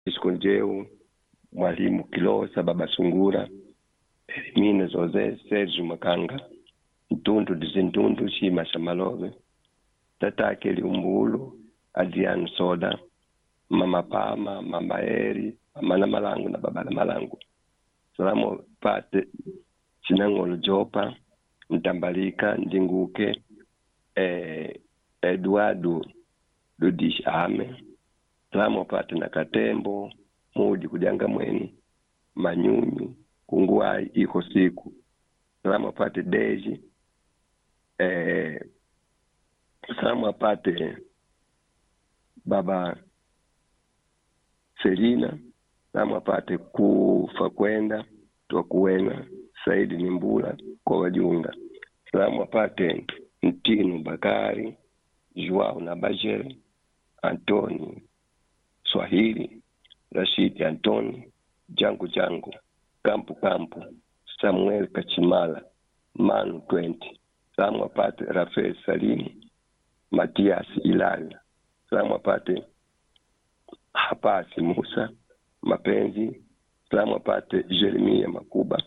Francisco Njeu, Mwalimu Kilosa, Baba Sungura, Elimine Jose, Sergio Makanga, Ntundu Dizintundu, Shima Shamalove, Tatake Liumbulu, Adriano Soda, Mama Pama, Mama Eri, Mama na Malangu na Baba na Malangu. Salamu pate Chinangolo Jopa, Mtambalika, Ndinguke, eh, Eduardo Ludish Ame, salamu apate na Katembo, Mudi Kujanga Mweni, Manyunyu, Kunguai iko siku. Salamu apate Deji, eh, salamu apate Baba Selina, salamu apate kufa kwenda twakuwena Saidi ni Mbula kwa wajunga. Salamu apate Mtinu Bakari, Joao na Bajere, Antoni Swahili, Rashidi Antoni, Jangu Jangu, Kampu Kampu, Samuel Kachimala, Manu 20. Salamu apate Rafael Salimu, Matias Ilali. Salamu apate Hapasi Musa, Mapenzi. Salamu apate Jeremia Makuba.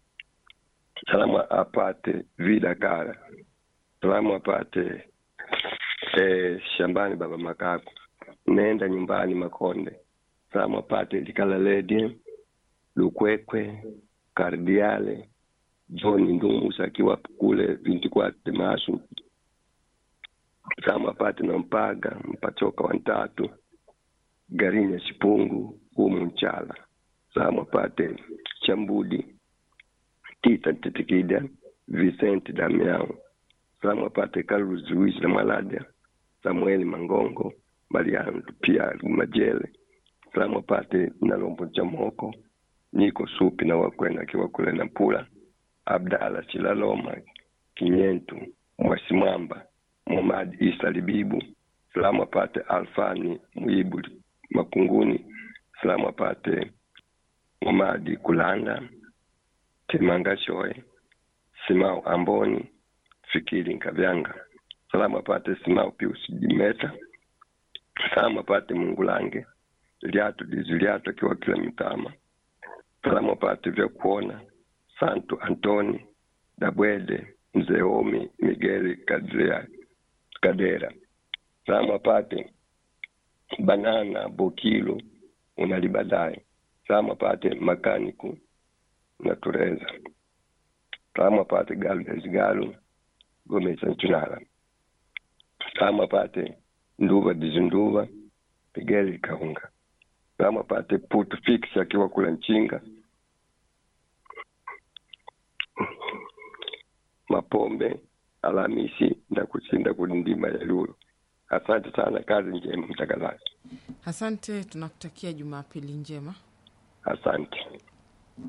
Salamu apate Vida Kara. Salamu apate eh, Shambani Baba Makaku. Nenda nyumbani Makonde. Salamu apate Likalaledi, Lukwekwe, Kardiale, John Ndumusa akiwa kule vinti kwate Masu. Salamu apate na Mpaga, Mpachoka wa Ntatu, Garinya Shipungu, Humu Nchala. Salamu apate Chambudi, Tita Titikida, Vicente Damiao. Salamu apate Carlos Luis na Malada, Samueli Mangongo, Mariano pia Majele. Salamu apate Nalombo Chamoko, Niko Supi na Wakwena akiwa kule na Pula, Abdala Chilaloma, Kinyentu, Mwasimamba, Muhammad Isa Libibu. Salamu apate Alfani Muibu Makunguni. Salamu apate Muhamadi Kulanda, Temanga Shoe, Simao Amboni, Fikiri Nkavyanga. Salamu apate Simao Pius Jimeta. Salamu apate Mungulange, Liatu Dizi Liatu akiwa kila mitama. Salamu apate vya kuona Santo Antoni, Dabwede, Mzee Omi, Migeli Kadrea, Kadera. Salamu apate Banana Bokilo, Unalibadai. Salamu apate Makaniku na Tureza. Salamu apate Galvez Galu, Gomeza Nchunala. Salamu apate Nduva Dizinduva, Migeli Kaunga. Salamu apate Putu Fix akiwa kula Nchinga. Mapombe Alhamisi na kushinda kulindima ya Lulu. Asante sana, kazi njema mtangazaji. Asante, tunakutakia Jumapili njema. Asante.